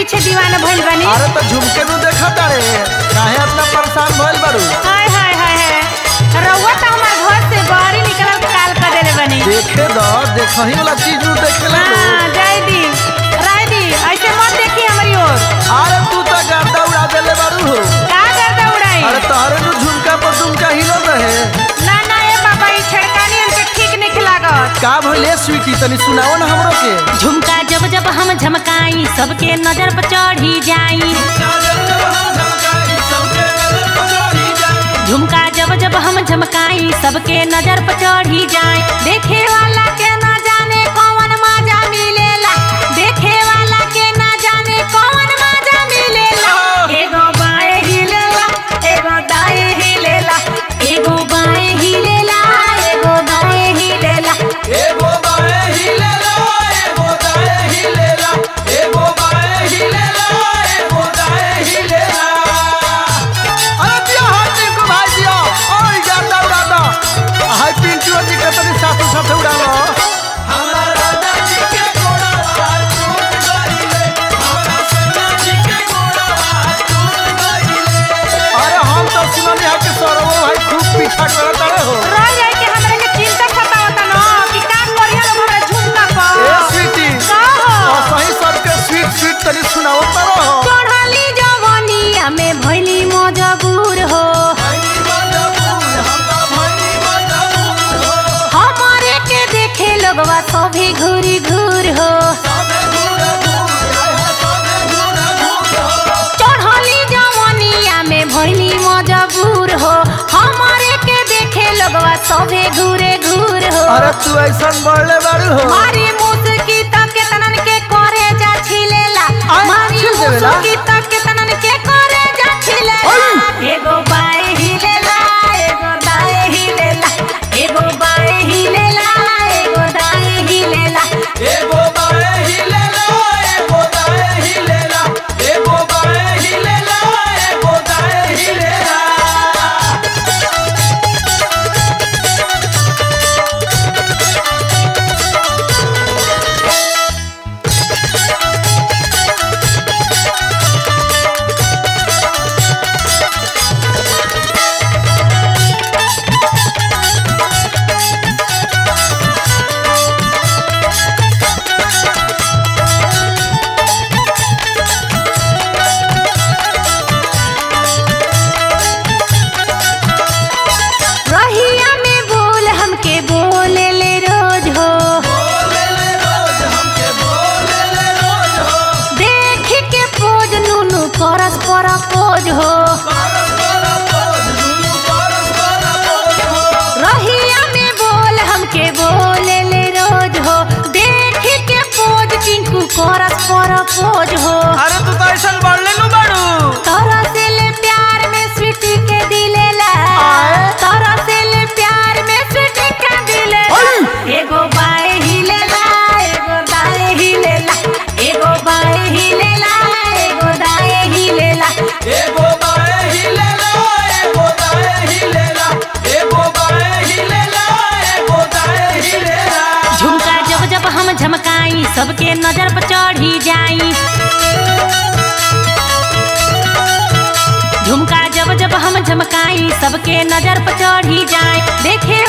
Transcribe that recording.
पीछे दीवाना भइल बनी अरे तो झुमके नु देखा तारे काहे इतना परेशान भइल बारू हाय हाय हाय हाय रउआ तो हमार घर से बाहर ही निकलल काल कर देले बनी देखे द देखही वाला चीज नु देखेला हाँ नु जाय दी राय दी ऐसे मत देखी हमारी ओर अरे तू तो गर्दा उड़ा देले बारू हो का करता उड़ाई अरे तोहरे नु झुमका पर झुमका हिलो रहे ना ना ए बाबा ई छड़कानी हमके ठीक नहीं लागत का भइले स्वीटी तनी सुनाओ ना हमरो के झुमका जब जब हम झमकाई सबके नजर पर चढ़ी जाई झुमका जब जब हम झमकाई सबके नजर पर चढ़ी जाए देखे वाला के ना जाने कौन मजा मिलेला देखे वाला के ना जाने कौन मजा मिलेला एगो बाएं हिलेला एगो दाएं हिलेला एगो बाएं हिलेला एगो दाएं हिलेला एगो बाए हिलेला एगो दाए हिलेला एगो बाए हिलेला एगो दाए हिलेला अरे दिया हाथ को भाई दिया ओए जाता उड़ाता हाय पिंटू जी के तनी साथ साथ उड़ालो हमारा दादी के घोड़ा टूट गइले हमारा सेना जी के घोड़ा टूट गइले अरे हम तो सुननी है कि सरवो भाई खूब पीछा करत रहे हो रह जाए कि हमरा के चिंता सतावता न कि का करिया लोग हमरा झुमका ए पर स्वीटी का हो? और सही सबके स्वीट स्वीट तनी सुनाओ तरो चढ़ली जवनिया में भइली मजबूर हो हमारे के देखे लोगवा सभी घूरी घूर हो चढ़ली जवनिया में भइली मजबूर हो हमारे के देखे लोगवा सभी घूरे घूर हो अरे तू ऐसा बढ़ले बारू हो मारी मुस्की तक के तनन के करे जा छिलेला आय, मारी छिल देवेला? मुस्की तक के तनन के करे जा छिलेला आय। एगो बाएं हिलेला एगो दाएं हिलेला एगो बाएं हिलेला एगो दाएं हिलेला एगो बाए हिलेला एगो दाए हिलेला एगो बाए हिलेला एगो दाए हिलेला रहिया में बोल हमके बोले ले रोज हो देख के पोज नुनु परस पर पोज हो रहिया में बोल हमके बोले ले रोज हो देख के पोज टिंकू करस पर पोज हो अरे तू तो ऐसा बढ़ले नु बारू तोरा से ले प्यार में स्वीटी के दिलेला तोरा से ले प्यार में स्वीटी के दिलेला एगो बाएं हिलेला एगो दाएं हिलेला एगो बाएं हिलेला एगो दाएं हिलेला एगो बाए हिलेला एगो दाए हिलेला एगो बाए हिलेला एगो दाए हिलेला झुमका जब जब हम झमकाई सबके नजर पर चढ़ी जाई झुमका जब जब हम झमकाई सबके नजर पर चढ़ी जाए देखे